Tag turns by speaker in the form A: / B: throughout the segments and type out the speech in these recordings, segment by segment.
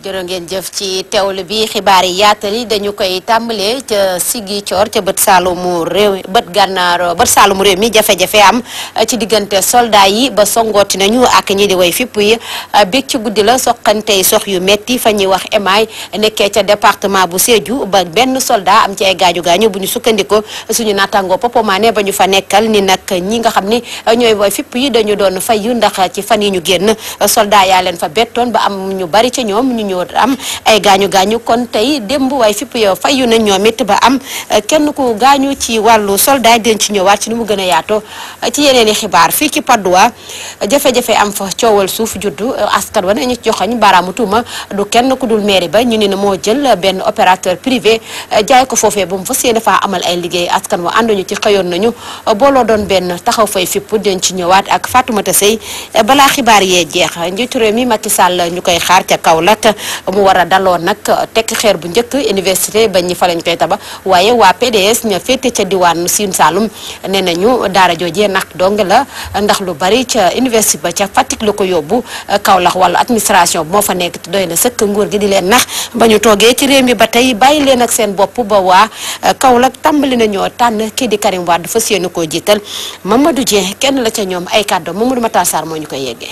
A: jërë ngeen jëf ci teewlu bi xibaar yi yaatali dañu koy tàmbalee ca Sigi Coor ca bët saalumu réew bët gànnaar bët saalumu réew mi jafe-jafe am ci diggante soldat yi ba songooti nañu ak ñi di way fipp yi biig ci guddi la soqantey sox yu metti fa ñuy wax emaay nekkee ca département bu Sédhiou ba benn soldat am ci ay gaañu gaañu bu ñu sukkandiko suñu nattangoo Popomaane ba ñu fa nekkal ni nag ñi nga xam ni ñooy way fipp yi dañu doon fayu ndax ci fan yi ñu génn soldat yaa leen fa bettoon ba am ñu bari ca ñoom ñu ñëw am ay gaañu gaañu kon tey démb waaye fipp yow fayu na ñoom it ba am kenn ku gaañu ci wàllu soldat den ci ñëwaat ci nu mu gën a yaatoo ci yeneen i xibaar fii ci Padoa jafe-jafe am fa coowal suuf juddu askan wa nañu joxoñ baaraamu tuuma du kenn ku dul mairie ba ñu ne ne moo jël benn opérateur privé jaay ko foofee ba mu fas yéene faa amal ay liggéey askan wa ànduñu ci xëyoon nañu booloo doon benn taxaw fay fipp den ci ñëwaat ak Fatoumata Sey balaa xibaar yee jeex njiitu réew mi Macky Sall ñu koy xaar ca Kaolack mu war a daloo nag tekk xeer bu njëkk université ba ñi fa lañ koy taba waaye waa PDS ña féete ca diwaanu Sine Saalum nee nañu daara joojee nag dong la ndax lu bari ca université ba ca Fatick la ko yóbbu Kaolack wala administration moo fa nekk te doy na sëkk nguur gi di leen nax ba ñu toogee ci réew mi ba tey bàyyi leen ak seen bopp ba waa Kaolack tàmbali nañoo tànn kii di Karim Wade fas yéene koo jiital Mamadou Dieng kenn la ca ñoom ay kàddu Mamadou Matar Sarr moo ñu koy yeggee.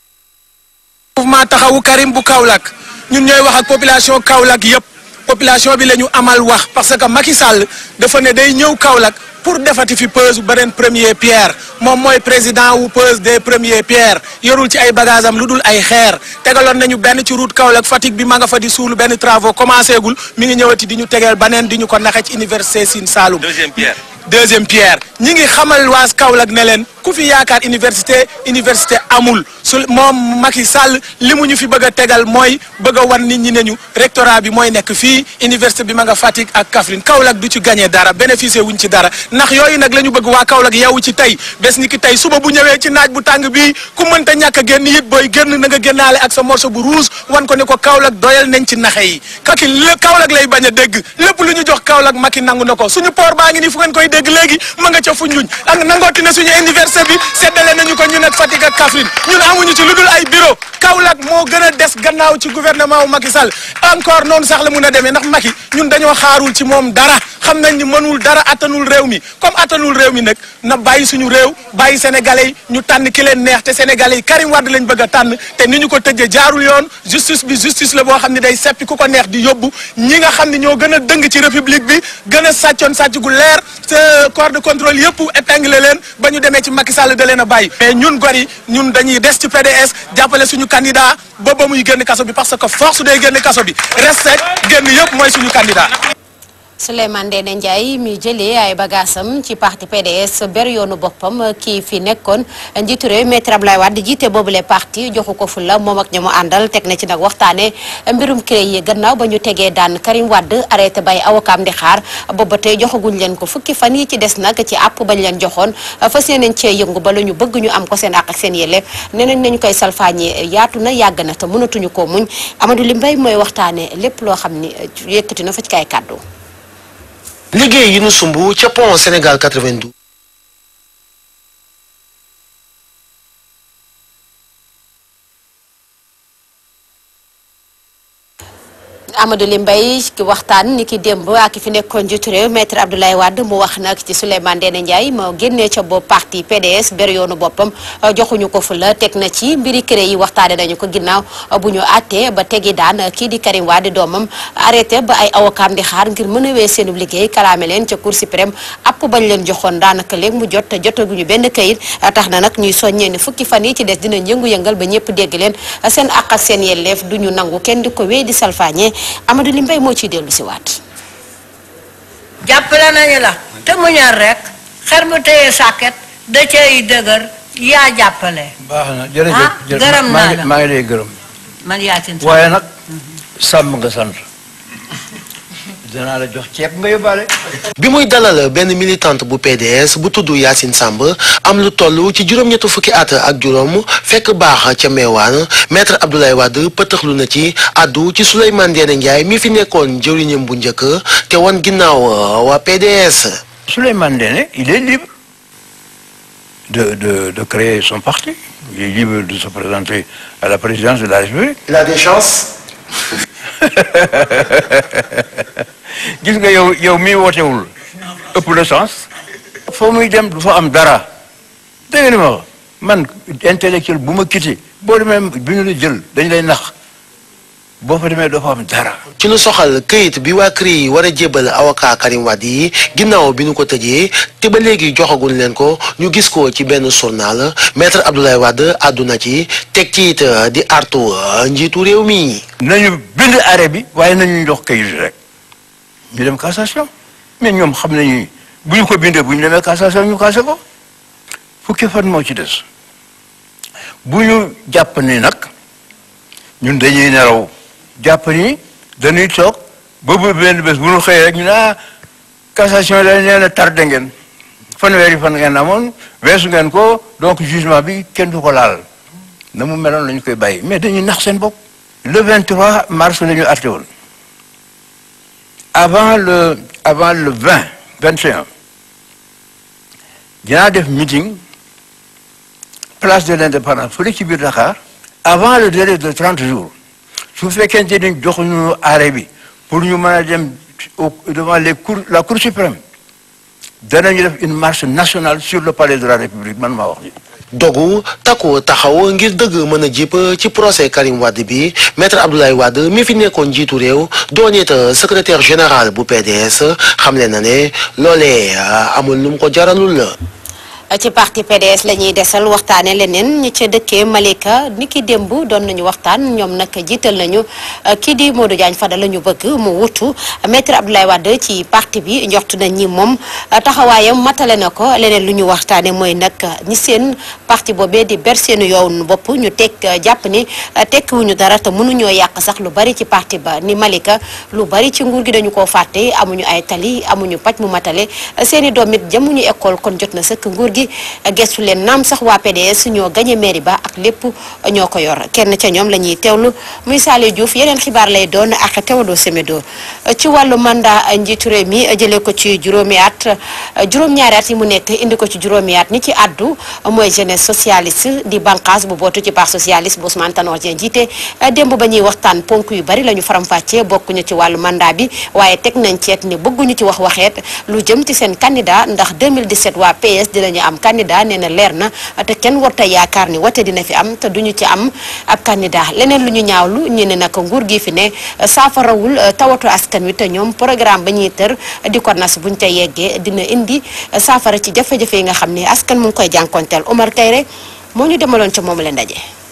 B: mouvement taxawu Karim bu Kaolack ñun ñooy wax ak population Kaolack yëpp population bi la ñu amal wax parce que Macky Sall dafa ne day ñëw Kaolack pour defati fi pose beneen premier pierre moom mooy président wu pose des premiers pierres yorul ci ay bagages am lu dul ay xeer tegaloon nañu benn ci route Kaolack Fatick bi ma nga fa di suulu benn travaux commencé gul mi ngi ñëwati di ñu tegeel beneen di ñu ko naxe ci université Sine Saloum.
C: deuxième pierre.
B: deuxième pierre ñi ngi xamal waas Kaolack ne leen ku fi yaakaar université université amul su moom Macky Sall li mu ñu fi bëgg a tegal mooy bëgg a wan nit ñi ne ñu rectorat bi mooy nekk fii université bi ma nga Fatick ak Kaffrine Kaolack du ci gagné dara bénéficié wuñ ci dara ndax yooyu nag la ñu bëgg waa Kaolack yeewu ci tey bés ni ki tey suba bu ñëwee ci naaj bu tàng bii ku mënta ñàkk a génn it booy génn na nga génnaale ak sa morceau bu rouge wan ko ne ko Kaolack doyal nañ ci naxe yi kaki lépp Kaolack lay bañ a dégg lépp lu ñu jox Kaolack Macky nangu na ko suñu port baa ngi nii fu ngeen koy dégg léegi ma nga ca Foundiougne ak nangooti na suñu université bi seddale nañu ko ñun ak Fatick ak Kaffrine ñun amuñu ci lu dul ay bureau Kaolack moo gën a des gannaaw ci gouvernement wu Macky Sall encore noonu sax la mun a demee ndax Macky ñun dañoo xaarul ci moom dara xam nañ ni mënul dara attanul réew mi comme attanul réew mi nag na bàyyi suñu réew bàyyi sénégalais yi ñu tànn ki leen neex te sénégalais yi Karim Wade lañ bëgg a tànn te ni ñu ko tëjee jaarul yoon justice bi justice la boo xam ne day seppi ku ko neex di yóbbu ñi nga xam ne ñoo gën a dëng ci république bi gën a sàccoon sàcc gu leer te corps de contrôle yëpp épinglé leen ba ñu demee ci Macky Sall da leen a bàyyi mais ñun gor yi ñun dañuy des ci PDS jàppale suñu candidat ba ba muy génn kaso bi parce que force day génn kaso bi respect génn yëpp mooy suñu candidat
A: Souleymane Ndéné Ndiaye mi jëlee ay bagaasam ci parti PDS ber yoonu boppam kii fi nekkoon njiitu réew maître Abdoulaye Wade jiite boobule parti joxu ko fu la moom ak ña mu àndal teg na ci nag waxtaane mbirum CREI yi gannaaw ba ñu tegee daan Karim Wade arrêté bay awokaam di xaar booba tey joxaguñ leen ko fukki fan yi ci des nag ci àpp bañ leen joxoon fas yéeneen cee yëngu ba la ñu bëgg ñu am ko seen àq ak seen yelleef nee nañ nañu koy salfaañee yaatu na yàgg na te mënatuñu koo muñ Amadou Li Mbaye mooy waxtaane lépp loo xam ni yëkkati na fa ci kay kàddu
D: liggéey yi nu sumb ca pont Sénégal 92
A: Amadou Li Mbaye ki waxtaan ni ki démb ak ki fi nekkoon njiitu réew maître Abdoulaye Wade mu wax nag ci Souleymane Ndéné Ndiaye moo génnee ca bopp parti PDS ber yoonu boppam joxuñu ko fu la teg na ci mbiri CREI yi waxtaane nañu ko ginnaaw bu ñu àttee ba tegi daan kii di Karim Wade doomam arrêté ba ay awokaam di xaar ngir mën a wee seenu liggéey kalaame leen ca Cour suprême app bañ leen joxoon daanaka léegi mu jot te jotaguñu benn kayit tax na nag ñuy soññee ni fukki fan yi ci des dinañ yëngu-yëngal ba ñëpp dégg leen seen àq ak seen yelleef duñu nangu kenn di ko wee di salfaañe Amadou Li Mbaye moo ciy dellu si waat
E: jàppale nañu la te mu ñor rek xer mu téye sàkket da cay dëgër yaa jàppale
F: baax na jërëjëf
E: ah
F: jërëjëf
E: gërëm
F: maa
E: naa
F: ngi
E: la.
F: maa ngi lay gërëm
E: man yaatin sax
F: waaye nag sàmm nga sant danaa la jox ceeb nga yóbbaale
D: bi muy dalal benn militante bu PDS bu tudd Yacine Samb am lu toll ci juróom-ñetti fukki at ak juróom fekk baax ca meewaan maître Abdoulaye Wade pëtëxlu na ci addu ci Souleymane Ndéné Ndiaye mi fi nekkoon jëwriñam bu njëkk te wan ginnaaw waa PDS.
F: Souleymane Ndéné il est libre de de de créer son parti il est libre de se présenter à la présidence de la République
D: Il a des chances.
F: gis nga yow yow mii wootewul ëpp la chance foo muy dem du fa am dara dégg nga ni ma wax man intellectuel bu ma quitté boo demee bi ñu la jël dañ lay nax boo fa demee doo fa am dara
D: ci lu soxal këyit bi waa CREI yi war a jébbal avocat Karim Wade yi ginnaaw bi ñu ko tëjee te ba léegi joxaguñ leen ko ñu gis ko ci benn journal maître Abdoulaye Wade àdduna ci teg ci it di artu njiitu réew mi.
F: nañu bind arrêt bi waaye nañu jox kayit rek ñu dem cassation mais ñoom xam nañu bu ñu ko bindee bu ñu demee cassation ñu cassé ko fukki fan moo ci des bu ñu jàpp ni nag ñun dañuy nelaw jàpp ni dañuy toog ba bu benn bés bu ñu xëyee rek ñu ne ah cassation la nee na tardé ngeen fanweeri fan ngeen amoon weesu ngeen ko donc jugement bi kenn du ko laal na mu meloon la ñu koy bàyyi mais dañuy nax seen bopp. le 23 mars la ñu àtte woon avant le avant le 20 21 dinaa def meeting place de l'indépendance fële ci biir Dakar avant le délai de 30 jours su fekkente ni joxuñu arrêt bi pour ñu mën a dem au devant les cours la cour suprême danañu def une marche nationale sur le palais de la République man maa wax ji
D: dogu takku taxaw ngir dëgg mën a jip ci procès Karim Wade bi maître Abdoulaye Wade mi fi nekkoon njiitu réew doon it secrétaire général bu PDS xamle na ne loolee amul lu mu ko jaralul la.
A: ci parti PDS la ñuy desal waxtaane leneen ñi ca dëkkee Malika ni ki démb doon nañu waxtaan ñoom nag jiital nañu kii di Modou Diagne Fada la ñu bëgg mu wutu maître Abdoulaye Wade ci parti bi njort nañ ñi moom taxawaayam matale na ko leneen lu ñu waxtaane mooy nag ñi seen parti boobee di ber seenu yoon bopp ñu teg jàpp ni tekkiwuñu dara te mënuñoo yàq sax lu bari ci parti ba ni Malika lu bari ci nguur gi dañu koo fàtte amuñu ay tali amuñu paj mu matale seeni doom it jëmuñu école kon jot na sëkk nguur gi gestu leen naam sax waa PDS ñoo gañe mairie ba ak lépp ñoo ko yor kenn ca ñoom la ñuy teewlu muy Saliou Diouf yeneen xibaar lay doon ak Théodore Semedo ci wàllu mandat njiitu réew mi jëlee ko ci juróomi at juróom-ñaari at yi mu nekk indi ko ci juróomi at ñi ci addu mooy jeunesse socialiste di bànqaas bu bootu ci parti socialiste bu Ousmane Tanor Dieng jiite démb ba ñuy waxtaan ponk yu bari la ñu faram-fàccee bokkuñu ci wàllu mandat bi waaye teg nañ ceet ni bëgguñu ci wax waxeet lu jëm ci seen candidat ndax 2017 waa PS dinañu am candidat nee na leer na te kenn warta yaakaar ni wate dina fi am te duñu ci am ab candidat leneen lu ñu ñaawlu ñu ne nag nguur gi fi ne saafarawul tawatu askan wi te ñoom programme ba ñuy tër di ko nas buñ ca yeggee dina indi saafara ci jafe-jafe yi nga xam ne askan mu ngi koy jànkonteel Omar Kayre moo ñu demaloon ca moom la ndaje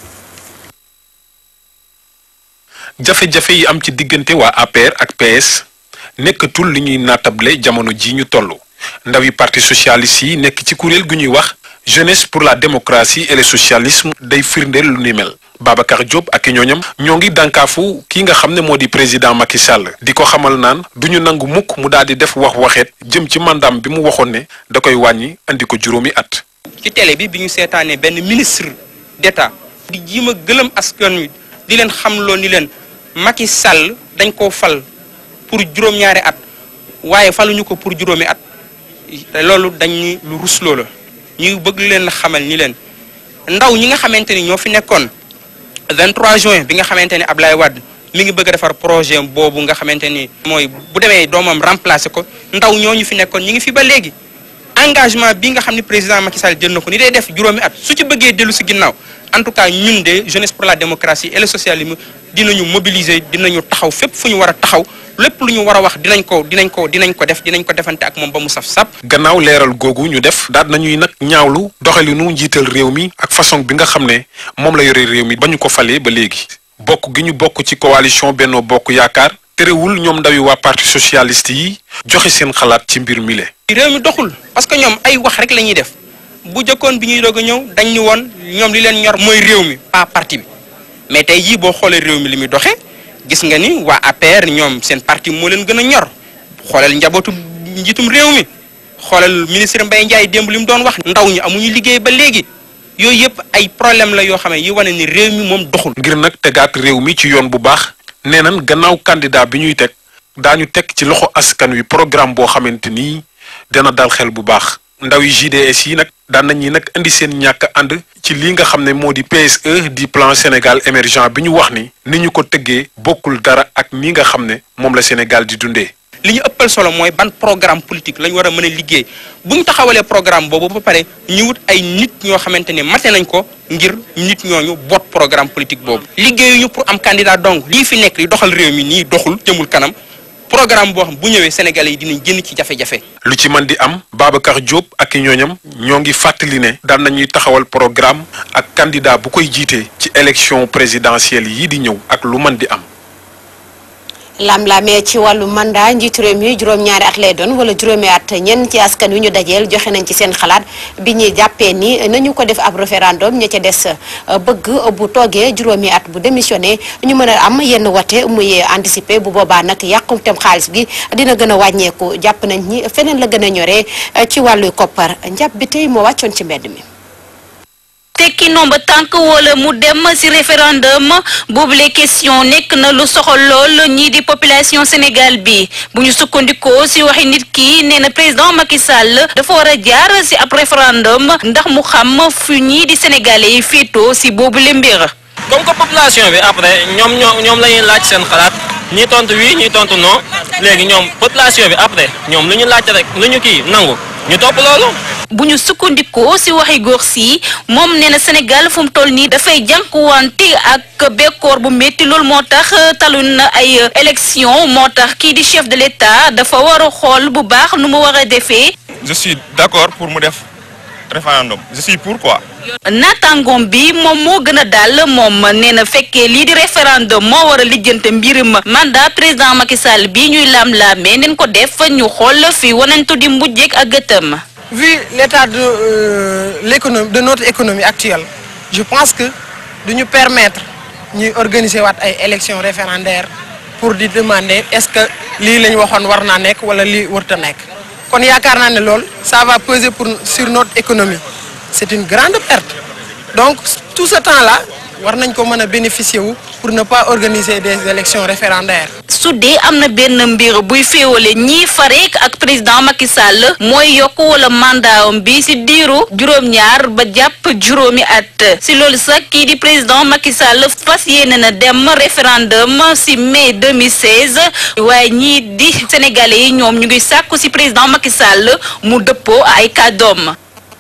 C: jafe-jafe yi am ci diggante waa APR ak PS nekkatul li ñuy naatable jamono ji ñu toll ndawi parti socialiste yi nekk ci kuréel gu ñuy wax jeunesse pour la démocratie et le socialisme day firndeel lu ni mel Babacar Diop ak i ñooñam ñoo ngi dànkaafu ki nga xam ne moo di président Macky Sall di ko xamal naan du ñu nangu mukk mu daal di def wax waxeet jëm ci mandaam bi mu waxoon ne da koy wàññi andi ko juróomi at.
G: ci télé bi bi ñu seetaanee benn ministre d'État di jiima gëlëm askan wi di leen xamloo ni leen Macky Sall dañ koo fal pour juróom-ñaari at waaye faluñu ko pour juróomi at te loolu dañ ni lu rusloo la ñuy bëgg leen xamal ni leen ndaw ñi nga xamante ni ñoo fi nekkoon 23 juin bi nga xamante ni Ablaye Wade mi ngi bëgg a defar projet boobu nga xamante ni mooy bu demee doomam remplacer ko ndaw ñooñu fi nekkoon ñi ngi fi ba léegi engagement bi nga xam ne président Macky Sall jël na ko ni day def juróomi at su ci bëggee dellu si ginnaaw en tout cas ñun de jeunesse pour la démocratie et le socialisme dinañu mobiliser dinañu taxaw fépp fu ñu war a taxaw lépp lu ñu war a wax dinañ ko dinañ ko dinañ ko def dinañ ko defante ak moom ba mu saf sap
C: gannaaw leeral googu ñu def daal nañuy nag ñaawlu doxalinu njiital réew mi ak façon bi nga xam ne moom la yore réew mi ba ñu ko falee ba léegi bokk gi ñu bokk ci coalition Benno Bokk Yaakaar terewul ñoom ndawi waa parti socialiste yi joxe seen xalaat ci mbir mi le
G: réew mi doxul parce que ñoom ay wax rek la ñuy def bu jëkkoon bi ñuy doog a ñëw dañ ñu woon ñoom li leen ñor mooy réew mi pas parti bi mais tey jii boo xoolee réew mi li muy doxee gis nga ni waa APR ñoom seen parti moo leen gën a ñor xoolal njabootu njiitum réew mi xoolal ministre Mbaye Ndiaye démb li mu doon wax ndaw ñi amuñu liggéey ba léegi yooyu yëpp ay problème la yoo xam ne yi wane ni réew mi moom doxul.
C: ngir nag tegaat réew mi ci yoon bu baax nee nan gannaaw candidat bi ñuy teg daañu teg ci loxo askan wi programme boo xamante ni dana dal xel bu baax ndaw yi JDS yi nag daan nañu nag indi seen ñàkk ànd ci lii nga xam ne moo di PSE di plan Sénégal émergent bi ñu wax ni ni ñu ko tëggee bokkul dara ak ni nga xam ne moom la Sénégal di dundee.
G: li ñu ëppal solo mooy ban programme politique lañ war a mën a liggéey bu ñu taxawalee programme boobu ba pare ñu wut ay nit ñoo xamante ne mate nañ ko ngir nit ñooñu boot programme politique boobu. liggéeyuñu pour am candidat donc lii fi nekk li doxal réew mi nii doxul jëmul kanam programme boo xam bu ñëwee Sénégalais yi dinañ génn ci jafe-jafe.
C: lu ci mën di am Babacar Diop ak i ñooñam ñoo ngi fàttali ne daan nañuy taxawal programme ak candidat bu koy jiitee ci élection présidentielle yii di ñëw ak lu mën di am.
A: lam-lamee ci wàllu mandat njiitu réew mi juróom-ñaari at lay doon wala juróomi at ñenn ci askan wi ñu dajeel joxe nañ ci seen xalaat bi ñuy jàppee ni nañu ko def ab référendum ña ca des bëgg bu toogee juróomi at bu démissionné ñu mën a am yenn wate muy anticiper bu boobaa nag yàqumtem xaalis bi dina gën a wàññeeku jàpp nañ ni feneen la gën a ñoree ci wàllu koppar njàpp bi tey moo wàccoon ci mbedd mi.
H: tekki nomba tànk wala mu dem ci référendum boobule question nekk na lu soxal lool ñii di population Sénégal bi bu ñu sukkandikoo ci waxi nit ki nee na président Macky Sall dafa war a jaar ci ab référendum ndax mu xam fu ñii di sénégalais yi féetoo ci boobule mbir.
I: comme que population bi après ñoom ñoo ñoom la ñuy laaj seen xalaat ñii tontu oui ñii tontu non léegi ñoom population bi après ñoom lu ñu laaj rek lu ñu kii nangu ñu topp loolu.
H: bu ñu sukkandikoo ci waxi góor si moom nee na Sénégal fu mu toll nii dafay jànkuwante ak bekkoor bu métti loolu moo tax talun na ay élection moo tax kii di chef de l'État dafa war a xool bu baax nu mu war a defee.
J: je suis d'accord pour mu def référendum je suis pour quoi.
H: naataangoom bi moom moo gën a daal moom nee na fekkee lii di référendum moo war a lijjante mbirum mandat président Macky Sall bi ñuy laam-laamee nañ ko def ñu xool fi wanantu di mujjeek ak gëtëm.
K: vu l'état de euh, l'économie de notre économie actuelle je pense que du ñu permettre ñuy organiser waat ay élections référendaires pour di demander est-ce que lii la ñu waxoon war naa nekk wala lii warta nekk kon yaakaar naa ne loolu ça va peser pour sur notre économie c'est une grande perte donc tout ce temps-là war nañ ko mën a bénéficier wu pour ne pas organiser des élections référendaires.
H: su dee am na benn mbir buy féewale ñii fareek ak président Macky Sall mooy yokk wala mandatam bi ci diiru juróom-ñaar ba jàpp juróomi at ci loolu sax kii di président Macky Sall fas yéene na dem référendum ci mai 2016 waaye ñii di sénégalais yi ñoom ñu ngi sàkku ci président Macky Sall mu dëppoo ay kàddoom.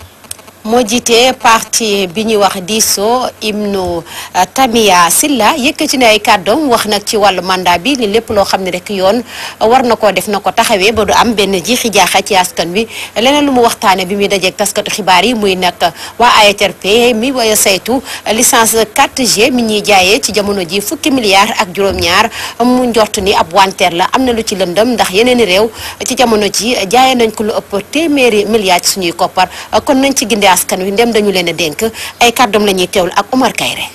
A: moo jiite parti bi ñuy wax diisoo Ibnu Tamia Silla yëkkati na ay kàddoom wax nag ci wàllu mandat bi ni lépp loo xam ne rek yoon war na koo def na ko taxawee ba du am benn jiixi jaaxa ci askan wi leneen lu mu waxtaane bi muy dajeeg taskatu xibaar yi muy nag waa ARTP mi way saytu licence 4G mi ñuy jaayee ci jamono ji fukki milliards ak juróom-ñaar mu njort ni ab wanteer la am na lu ci lëndëm ndax yeneen i réew ci jamono ji jaayee nañ ko lu ëpp téeméeri milliards ci suñuy koppar kon nañ ci gindee askan wi ndem dañu leen a dénk ay kàddoom la ñuy teewlu ak Omar Kayre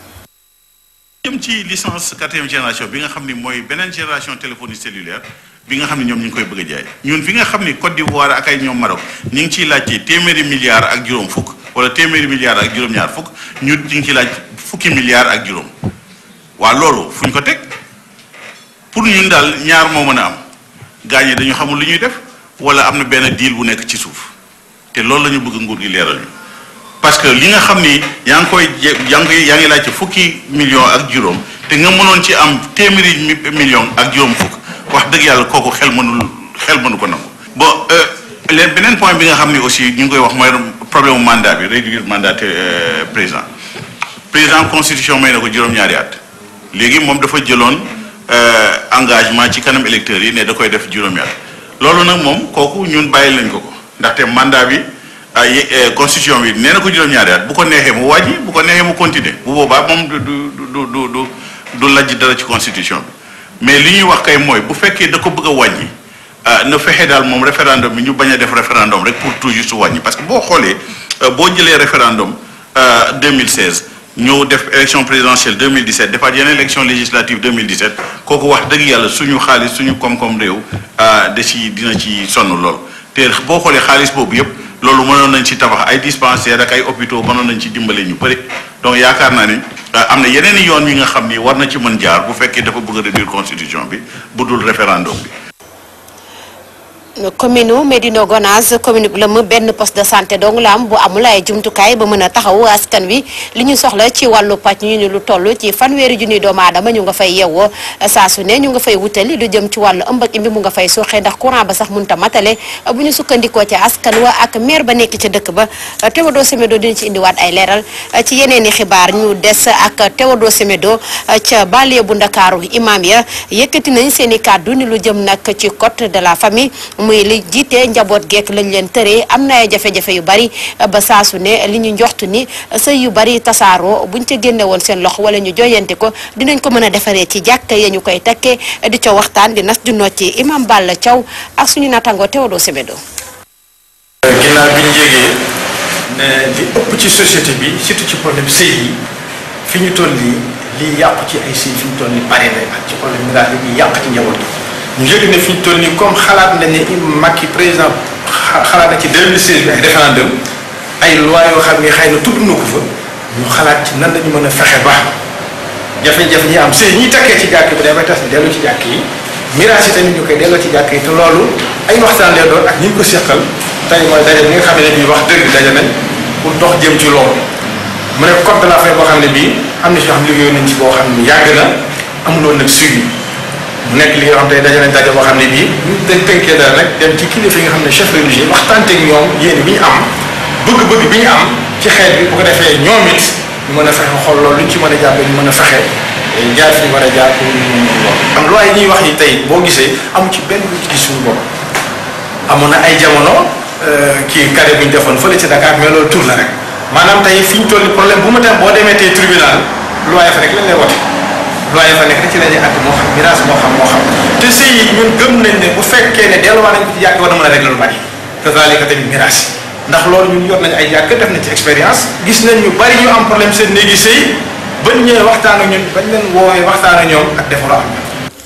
L: jëm ci licence quatrième génération bi nga xam ni mooy beneen génération téléphonie cellulaire bi nga xam ni ñoom ñu ngi koy bëgg a jaay ñun fi nga xam ni Côte d'Ivoire ak ay ñoom Maroc ñu ngi ciy laajte téeméeri milliards ak juróom fukk wala téeméeri milliards ak juróom-ñaar fukk ñun ñu ngi ciy laaj fukki milliards ak juróom waa loolu fu ñu ko teg pour ñun daal ñaar moo mën a am gaañee dañu xamul lu ñuy def wala am na benn deal bu nekk ci suuf te loolu la ñu bëgg nguur gi leeral ñu parce que li nga xam ni yaa ngi koy yaa ngi koy yaa ngi laajte fukki million ak juróom te nga mënoon ci am téeméeri million ak juróom fukk wax dëgg yàlla kooku xel mënul xel mënu ko nangu. bon leen beneen point bi nga xam ni aussi ñu ngi koy wax mooy problème mu mandat bi réduire mandat président président constitution may na ko juróom-ñaari at léegi moom dafa jëloon engagement ci kanam électeurs yi ne da koy def juróomi at loolu nag moom kooku ñun bàyyi lañ ko ko ndaxte mandat bi. ay constitution bi nee na ko juróom-ñaari at bu ko neexee mu wàññi bu ko neexee mu continuer bu boobaa moom du du du du du du lajj dara ci constitution bi mais li ñuy wax kay mooy bu fekkee da ko bëgg a wàññi na fexe daal moom référendum bi ñu bañ a def référendum rek pour tout juste wàññi parce que boo xoolee boo jëlee référendum 2016 ñëw def élection présidentielle 2017 defaat yeneen élection législative 2017 kooku wax dëgg yàlla suñu xaalis suñu koom-koom réew da ci dina ci sonn lool te boo xoolee xaalis boobu yëpp. loolu mënoon nañ ci tabax ay dispensaires ak ay hôpitaux mënoon nañ ci dimbale ñu bëri donc yaakaar naa ne am na yeneen i yoon yi nga xam ni war na ci mën jaar bu fekkee dafa bëgg a réduire constitution bi bu dul référendum bi.
A: commune u Médina Gonaas commune bu lëm benn poste de santé dong la am bu amul ay jumtukaay ba mën a taxaw askan wi li ñu soxla ci wàllu pàcc ñu ni lu toll ci fanweeri junni doomu aadama ñu nga fay yeewoo saa su ne ñu nga fay wutali lu jëm ci wàllu ëmb ak imbi mu nga fay suuxee ndax courant ba sax mënta matale bu ñu sukkandikoo ci askan wa ak maire ba nekk ca dëkk ba Théodore Semedo dina ci indiwaat ay leeral ci yeneen i xibaar ñu des ak Théodore Semedo ca banlieue bu Ndakaaru imam ya yëkkati nañ seen i kàddu ni lu jëm nag ci code de la famille muy li jiite njaboot geek lañ leen tëree am na ay jafe-jafe yu bari ba saasu ne li ñu njoxtu ni sëy yu bari tasaaroo buñ ca génne woon seen loxo wala ñu joyante ko dinañ ko mën a defaree ci jàkka ya ñu koy takkee di ca waxtaan di nas du not ci imam Balla Thiaw ak suñu nattangoo Théodore Semedo
M: ginnaaw bi ñu yégee ne li ëpp ci société bi surtout ci problème sëy yi fi ñu toll nii lii yàqu ci ay sëy fi ñu toll nii bari na ak ci problème miraas yi ñuy yàq ci njaboot gi ñu yëg ne fi ñu toll nii comme xalaat nañ ne Macky président xalaat na ci 2016 bi ay référendum ay loi yoo xam ne xëy na tudd na ko fa ñu xalaat ci nan lañu mën a fexe ba jafe-jafe ñi am sëy ñi takkee ci jàkk bi day bay tas dellu ci jàkk yi miraas yi tamit ñu koy delloo ci jàkk yi te loolu ay waxtaan lay doon ak ñi ñu ko seqal tey mooy daje bi nga xam ne bii wax dëgg daje nañ pour dox jëm ci loolu mu ne code de la famille boo xam ne bii am na si yoo xam liggéeyoon nañ ci boo xam ne yàgg na amuloon nag suivi mu nekk li nga xam tey daje nañ daje boo xam ne bii ñu dañ tënkee dara rek dem ci kilifa yi nga xam ne chef religieux waxtaanteeg ñoom yéen bi ñu am bëgg-bëgg bi ñu am ci xeet bi bu ko defee ñoom it ñu mën a fexe xool loolu luñ ci mën a jàppee ñu mën a fexe jaar fi ñu war a jaar pour ñu mën loolu am loi yi ñuy wax yi tey boo gisee amu ci benn lu ci gis suñu bopp amoon na ay jamono kii carré bu ñu defoon fële ci Dakar mais loolu tur la rek maanaam tey fi ñu toll problème bu mu dem boo demee tey tribunal loi fa rek lañ lay wote loi fa nekk rek ci la ñuy àtte moo xam miraas moo xam moo xam te sëy yi ñun gëm nañ ne bu fekkee ne delluwaat nañ ko ci jàkk war na mën a régler lu bari kazalika tamit miraas yi ndax loolu ñun yor nañ ay jàkk def nañ ci expérience gis nañ ñu bari ñu am problème seen néegi sëy bañ ñëwee waxtaan ak ñun bañ leen woowee waxtaan ak ñoom ak defaru am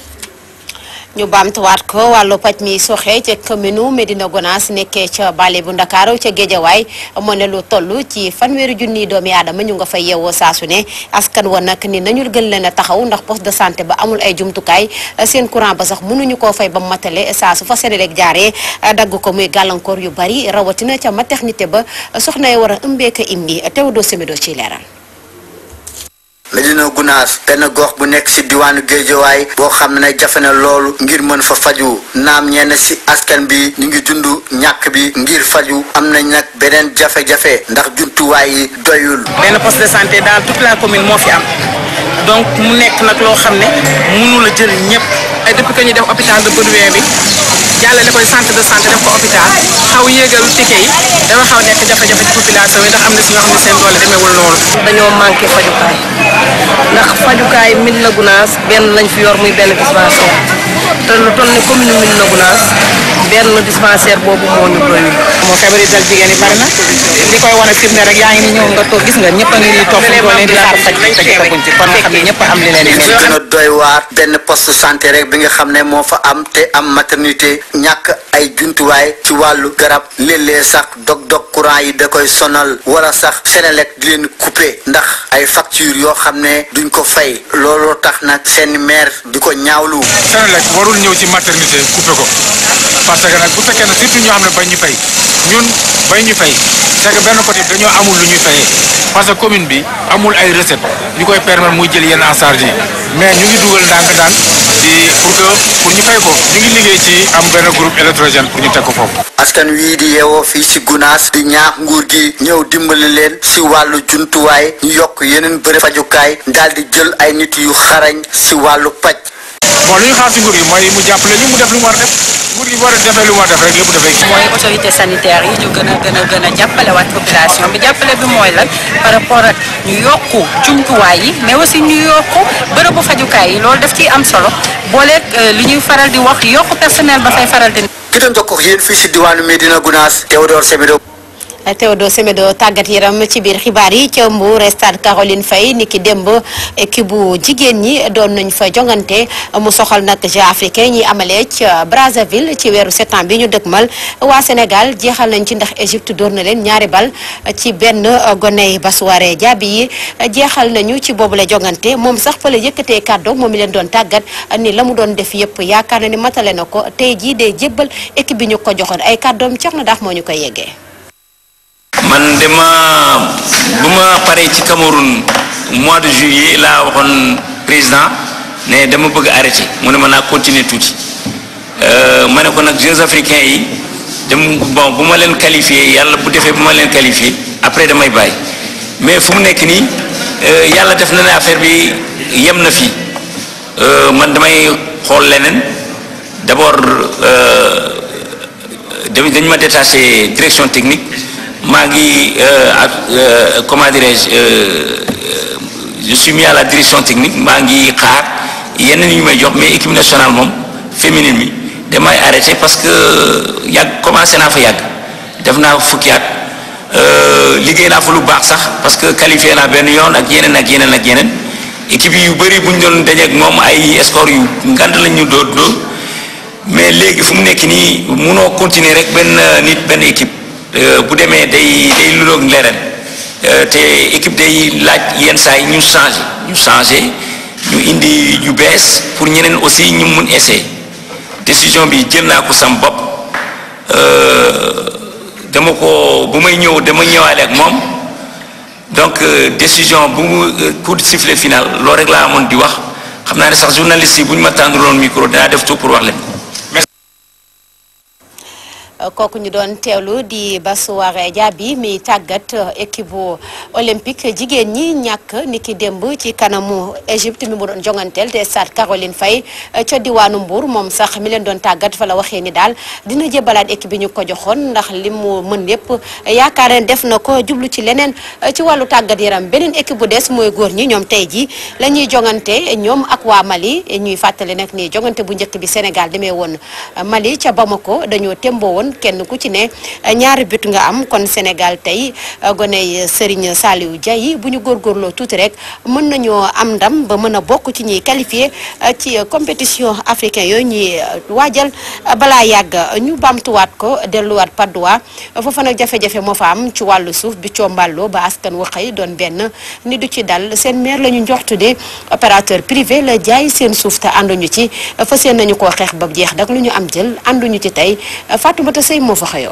A: ñu baamtuwaat ko wàllu paj mi soxe ca commune Medina Gonaas nekkee ca bale bu Ndakaaru ca Géejawaay moo ne lu toll ci fanweeri junniy doomi aadama ñu nga fay yeewoo saasu ne askan wa nag ni nañu gën leen a taxaw ndax poste de santé ba amul ay jumtukaay seen courant ba sax mënuñu koo fay ba matale saa su fa Senelec jaaree dagg ko muy gàllankoor yu bari rawatina ca maternité ba soxna yi war a ëmbeeka imbi Théodore Semedo ci leeral
N: Medina Gunaas benn gox bu nekk ci diwaanu Géejawaay boo xam ne jafe na loolu ngir mën fa faju naam ñenn ci askan bi ñu ngi dund ñàkk bi ngir faju am nañ nag beneen jafe-jafe ndax jumtuwaay yi doyul.
O: benn poste de santé dans toute la commune moo fi am donc mu nekk nag loo xam ne mënu la jël ñëpp ay depuis que ñu def hôpital de Baudouin bi jàllale koy centre de santé def ko hôpital xaw yéegal ticket yi dafa xaw nekk jafe-jafe ci population yi ndax am na si ñoo xam ne seen doole demeewul noonu.
P: dañoo manqué fajukaay ndax fajukaay Médina Gounass benn lañ fi yor muy benn dispensaire te lu toll ni commune Médina Gounass benn dispensaire boobu moo ñu doyul.
O: moo feebar yi dal jigéen yi bari na li koy wane firnde rek yaa ngi ni ñëw nga toog gis nga ñëpp a ngi nii toog fu mu toll nii di xaar faj te gisaguñ ci kon nga xam ne ñëpp a am li leen di
N: li gën a doy waar benn poste santé rek bi nga xam ne moo fa am te am maternité ñàkk ay jumtuwaay ci wàllu garab léeg-léeg sax dog-dog courant yi da koy sonal wala sax Senelec di leen coupé ndax ay facture yoo xam ne duñ ko fay looloo tax nag seen maire di ko ñaawlu.
Q: Senelec warul ñëw ci maternité coupé ko parce que nag bu fekkee ne surtout ñoo xam ne bañ ñu fay ñun bañ ñu fay c'est que benn côté dañoo amul lu ñuy fayee parce que commune bi amul ay recette ñu koy permettre muy jël yenn en charge yi mais ñu ngi dugal ndànk-ndànk di pour que pour ñu fay ko ñu ngi liggéey ci am benn groupe électrogène pour ñu teg ko foofu.
N: askan wii di yeewoo fii ci Gunaas di ñaax nguur gi ñëw dimbali leen ci wàllu jumtuwaay ñu yokk yeneen bërëb fajukaay daal di jël ay nit yu xarañ ci wàllu paj.
Q: bon lu ñu xaar ci nguur gi mooy mu jàppale ñu mu def lu mu war a def nguur gi bu war a defee lu mu war a def rek lépp dafay.
R: mooy autorité sanitaire yi ñu gën a gën a gën a jàppale waat population bi jàppale bi mooy lan par rapport ak ñu yokku jumtuwaay yi mais aussi ñu yokku bërëbu fajukaay yi loolu daf ciy am solo booleeg li ñuy faral di wax yokku personnel ba fay faral di.
N: ki doon jokkoo ak yéen fii ci diwaanu Medina Gounass Théodore Semedo.
A: Théodore Semedo tàggat yaram ci biir xibaar yi ca Mbour stade Caroline Faye niki démb équipe bu jigéen ñi doon nañ fa jongante mu soxal nag Jeux africains ñi amalee ca Brazzaville ci weeru septembre bi ñu dëgmal waa Sénégal jeexal nañ ci ndax Égypte door na leen ñaari bal ci benn goney Basuware Diaby yi jeexal nañu ci boobule jongante moom sax fa la yëkkatee kàddu moom mi leen doon tàggat ni la mu doon def yëpp yaakaar na ni matale na ko tey jii day jébbal équipe bi ñu ko joxoon ay kàddoom cox na daax moo ñu koy yeggee.
S: man dama bu ma paree ci Cameroun mois de juillet laa waxoon président ne dama bëgg arrêté mu ne ma naa continuer tuuti ma ne ko nag Jeux africains yi dem bon bu ma leen qualifié yàlla bu defee bu ma leen qualifié après damay bàyyi mais fu mu nekk nii yàlla def na ne affaire bi yem na fii man damay xool leneen d'abord dañ ma détaché direction technique maa ngi ak comment dirais-je je suis mis à la direction technique maa ngi xaar yeneen yu may jox mais équipe nationale moom féminine bi damay arrêté parce que yàgg commencé naa fa yàgg def naa fukki at liggéey naa fa lu baax sax parce que qualifié naa benn yoon ak yeneen ak yeneen ak yeneen équipe yu bëri bu ñu doon dajeek moom ay score yu ngand lañ ñu dóor dóor mais léegi fu mu nekk nii munoo continuer rek benn nit benn équipe bu demee day day luloog leneen te équipe day laaj yenn saa yi ñu changé ñu changé ñu indi yu bees pour ñeneen aussi ñu mun essayer décision bi jël naa ko sam bopp dama ko bu may ñëw dama ñëwaale ak moom donc décision bu mu coup de sifflet final loolu rek laa amoon di wax xam naa ne sax journaliste yi bu ñu ma tànduloon micro dinaa def tout pour wax leen
A: kooku ñu doon teewlu di Basuware Diaby mi tàggat équipe bu olympique jigéen ñi ñàkk niki démb ci kanamu Égypte mi mu doon jonganteel te stade Caroline Faye ca diwaanu Mbour moom sax mi leen doon tàggat fa la waxee ni daal dina jébalaat équipe bi ñu ko joxoon ndax li mu mën lépp yaakaar ne def na ko jublu ci leneen ci wàllu tàggat yaram beneen équipe bu des mooy góor ñi ñoom tey ji la ñuy jongante ñoom ak waa Mali ñuy fàttali nag ni jongante bu njëkk bi Sénégal demee woon Mali ca Bamako dañoo témboo woon kenn ku ci ne ñaari but nga am kon Sénégal tey goney Serigne Saliou Dia yi bu ñu góorgóorloo tuuti rek mën nañoo am ndam ba mën a bokk ci ñuy qualifié ci compétition africain yooyu ñuy waajal balaa yàgg ñu bamtuwaat ko delluwaat Padoa foofa nag jafe-jafe moo fa am ci wàllu suuf bi comballoo ba askan wa xëy doon benn ni du ci dal seen maire la ñu njoxtu de opérateur privé la jaay seen suuf te ànduñu ci fas yéene nañu koo xeex ba jeex dak lu ñu am jël ànduñu ci tey Fatoumata Sey moo fa xëyoon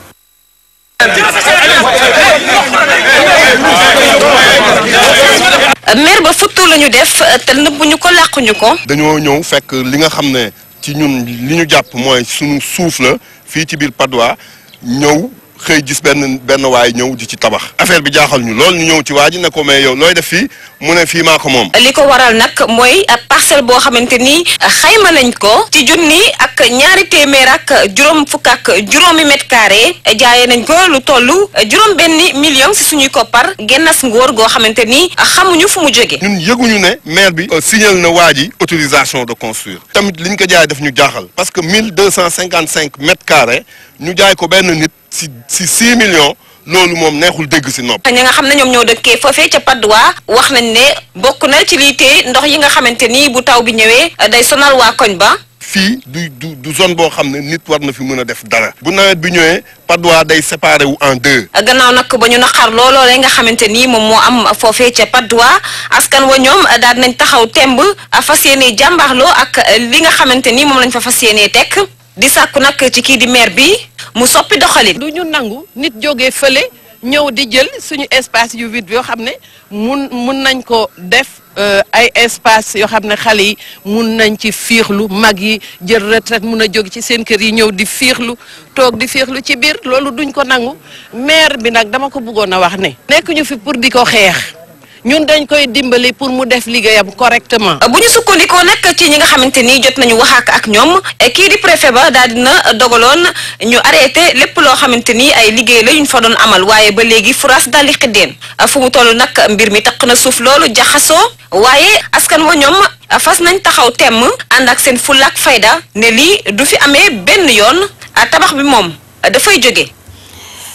H: maire ba futtu la ñu def te nëbbuñu ko làquñu ko
T: dañoo ñëw fekk li nga xam ne ci ñun li ñu jàpp mooy suñu suuf la fii ci biir Padois ñëw xëy gis benn benn waay ñëw di ci tabax affaire bi jaaxal ñu lool ñu ñëw ci waa ji ne ko mais yow looy def fii mu ne fii maa ko moom.
H: li ko waral nag mooy parcelle boo xamante ni xayma nañ ko ci junni ak ñaari téeméer ak juróom fukk ak juróomi mètre carré jaayee nañ ko lu toll juróom benn million si suñuy koppar gennas ngóor goo xamante ni xamuñu fu mu jóge
T: ñun yëguñu ne maire bi signal na waa ji autorisation de construire tamit liñ ko jaay daf ñu jaaxal parce que mille deux cent cinquante cinq mètres carrés ñu jaay ko benn nit si si six millions loolu moom neexul dégg si nopp.
H: ñi nga xam ne ñoom ñoo dëkkee foofee ca Padois wax nañ ne bokk na ci lii tee ndox yi nga xamante ni bu taw bi ñëwee day sonal waa koñ ba.
T: fii du du du zone boo xam ne nit war na fi mën a def dara. bu nawet bi ñëwee Padois day séparé wu en deux.
H: gannaaw nag ba ñu naqar looloolee nga xamante ni moom moo am foofee ca Padois askan wa ñoom daal nañ taxaw temb fas yéenee jàmbaarloo ak li nga xamante ni moom lañ fa fas yéenee tekk di sàkku nag ci kii di maire bi mu soppi doxalin.
U: du ñu nangu nit jógee fële ñëw di jël suñu espace yu vide yoo xam ne mun mun nañ ko def ay espace yoo xam ne xale yi mun nañ ci fiixlu mag yi jël retraite mun a jóg ci seen kër yi ñëw di fiixlu toog di fiixlu ci biir loolu duñ ko nangu maire bi nag dama ko bëggoon a wax ne. nekk ñu fi pour di ko xeex. ñun dañ koy dimbali pour mu def liggéeyam correctement.
H: bu ñu sukkandikoo nag ci ñi nga xamante ni jot nañu wax ak ak ñoom kii di préfet ba daal dina dogaloon ñu arrêté lépp loo xamante ni ay liggéey la yuñ fa doon amal waaye ba léegi furaas daal di xiddeen fu mu toll nag mbir mi taq na suuf loolu jaxasoo waaye askan wa ñoom fas nañ taxaw temm ànd ak seen fulla ak fayda ne lii du fi amee benn yoon tabax bi moom dafay jóge.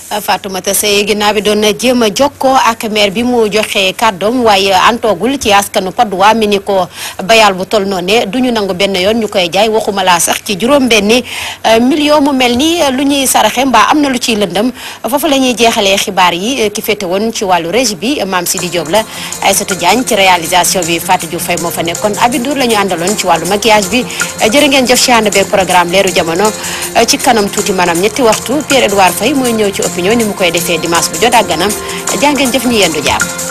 A: Fatoumata Seye ginnaaw bi doon na jéem a jokkoo ak maire bi mu joxe kàddoom waaye antoogul ci askanu Padois mi ni ko bayal bu toll noonu ne du ñu nangu benn yoon ñu koy jaay waxuma laa sax ci juróom-benni million mu mel ni lu ñuy saraxe mbaa am na lu ciy lëndëm foofu la ñuy jeexalee xibaar yi ki féete woon ci wàllu régie bi Mame Sidi Diop la Aïssatou Diagne ci réalisation bi Fatou Diouf Faye moo fa nekkoon Abidou la ñu àndaloon ci wàllu maquillage bi jërë ngeen jëf ci ànd beeg programme leeru jamono ci kanam tuuti maanaam ñetti waxtu Pierre Edouard Faye mooy ñëw ci opinion ni mu koy defee dimanche bu jot ak ganam jaa ngeen jëf ñu yendu jaam